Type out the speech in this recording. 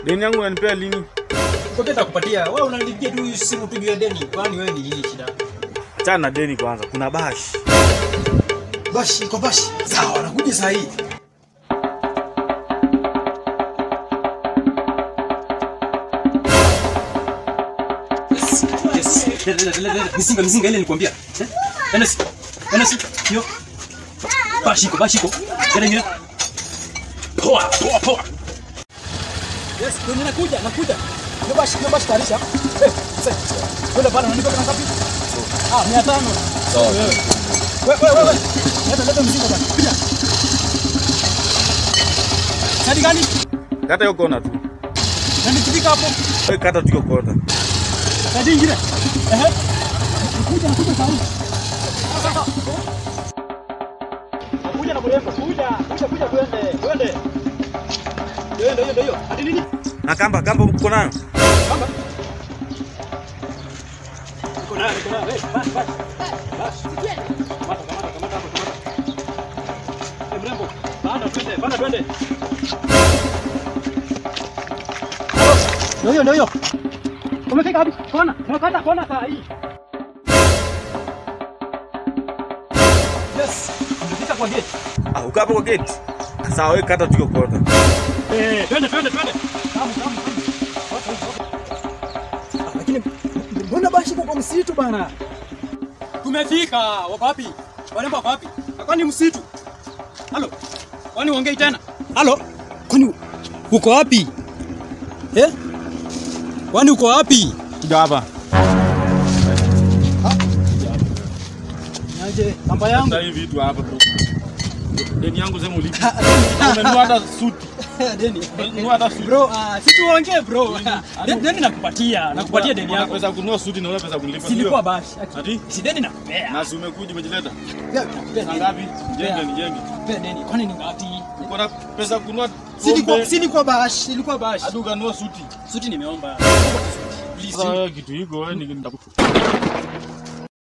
Deni yangu unanipea lini? Kwa kile kupatia. Wewe unanipigia tu simu tu juu ya deni. Kwani wewe ni nini shida? Achana na deni kwanza. Kuna bashi. Bashi kwa bashi. Sawa, nakuja saa hii. Yes, yes. Leta, leta, leta, leta. Mizinga, mizinga ile nilikwambia. Eh? Enes. Enes. Yo. Bashiko, bashiko. Leta nyingine. Poa, poa, poa. Yes, ndio ninakuja, nakuja. Ndio bashi, ndio bashi tarisha. Eh, sasa. Wewe bana unanipa kama ngapi? Ah, 500. Sawa. Wewe. Wewe, wewe, wewe. Leta, leta mzigo bana. Kuja. Sadi gani? Kata hiyo kona tu. Na nikifika hapo. Wewe kata tu hiyo kona. Sadi ingine. Ehe. Kuja, nakuja saa hii. Sasa. Kuja na mrembo. Kuja, kuja, kuja twende. Twende. Ndio ndio ndio hiyo. Hadi nini? Na kamba kamba uko nayo? Kamba. Niko nayo, niko nayo. Eh, basi, basi. Basi. Kamata, kamata, kamata hapo, kamata. Eh, mrembo. Panda twende, panda twende. Ndio hiyo, ndio hiyo. Umefika wapi? Kona. Tunakata kona saa hii. Yes. Umefika kwa gate. Ah, uko hapo kwa gate. Sawa, wewe kata tu hiyo kona. Eh, twende, twende, twende. Tamu, tamu, tamu. Watu, watu, watu. Lakini mbona basi kwa msitu bana? Tumefika. Wako wapi? Warembo wako wapi? Kwani msitu? Halo. Kwani uongei tena? Halo. Kwani uko wapi? Eh? Kwani uko wapi? Kuja hapa. Naje, namba yangu. Sasa hivi vitu hapa bro. Deni yangu sema ulipe. Umenunua hata suti. Deni. Umenunua hata suti. Bro, ah, si tuongee bro. Deni deni nakupatia, nakupatia deni Una yako. Pesa ya kununua suti na una pesa ya kunilipa. Silikuwa bashi. Ati? Si deni nakupea. Na si umekuja umejileta. Pea, nakupea Saa deni. ngapi? Jenge ni jenge. Pea deni. Kwani ni ngapi? Uko na pesa ya kununua Silikuwa pombe. silikuwa bash, ilikuwa bash. Hadi ukanunua suti. Suti nimeomba. Sasa wewe kitu hiko wewe ni nitakuchukua.